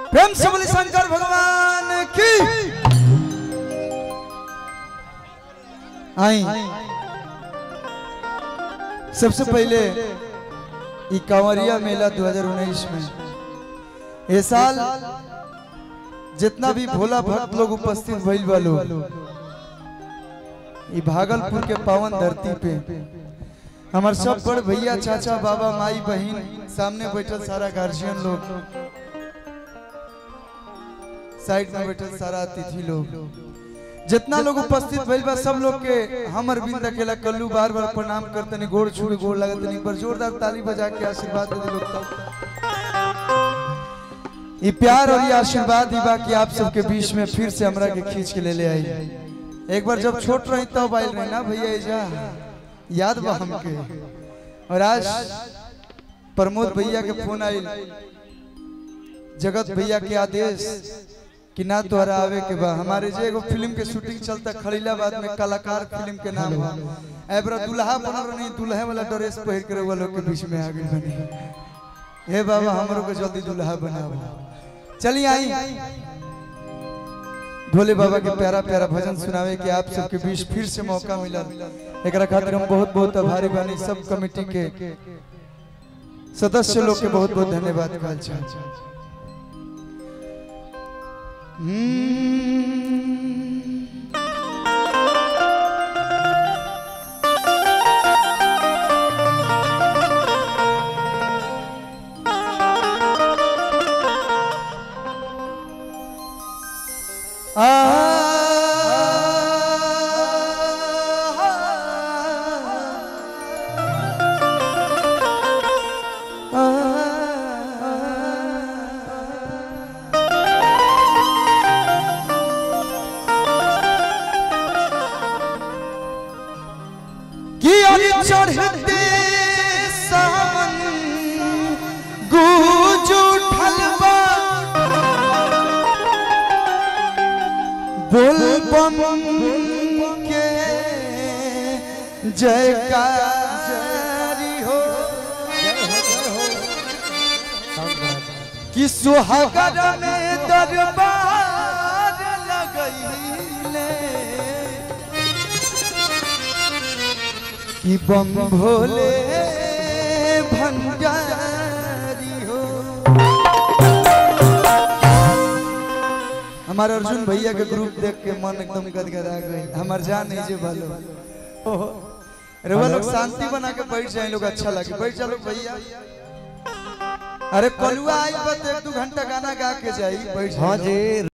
प्रेम से बोले शंकर भगवान की आई सबसे पहले ई कांवरिया मेला 2019 में ये साल जितना भी भोला भक्त लोग उपस्थित भइल बा लोग ई भागलपुर के पावन धरती पे हमार सब बड़ भैया चाचा बाबा माई बहन सामने बैठल सारा गार्जियन लोग साइड में बैठल सारा अतिथि लोग जितना लोग उपस्थित भइल बा सब लोग के हमर बिंद अकेला कल्लू बार बार प्रणाम करतनी गोड़ छू गोड़ लगतनी एक बार जोरदार ताली बजा के आशीर्वाद दे दे लोग तब ये प्यार और ये आशीर्वाद ही बा कि आप सबके बीच में फिर से हमरा के खींच के ले ले आई एक बार जब छोट रही तब आयल रही ना भैया एजा याद बा हमके और आज प्रमोद भैया के फोन आयल जगत भैया के आदेश कि ना तोहरा आवे के बा हमारे जे एगो फिल्म के शूटिंग चलता खलीलाबाद में कलाकार फिल्म के नाम बा एबरा दुल्हा बनल नहीं दुल्हे वाला ड्रेस पहिर के वो लोग के बीच में आ गई बनी हे बाबा हमरो को जल्दी दुल्हा बनाओ चलिए आई भोले बाबा के प्यारा प्यारा भजन सुनावे के आप सबके बीच फिर से मौका मिलल एकरा खातिर हम बहुत बहुत आभारी बानी सब कमेटी के सदस्य लोग के बहुत बहुत धन्यवाद कहल चाहे हम्म। कि अरे चढ़ते सावन गूंज उठल बा बोल बम के जयकारी हो कि सुहागर में दरबार लगैले कि बम भोले भंडारी हो हमारे अर्जुन भैया के ग्रुप देख के मन एकदम गदगदा गई हमार जान नहीं जे भालो ओहो अरे वो लोग शांति बना के बैठ जाए लोग अच्छा लगे बैठ जा लोग भैया अरे कलुआ आई बस एक दो घंटा गाना गा के जाई बैठ हाँ जाए जी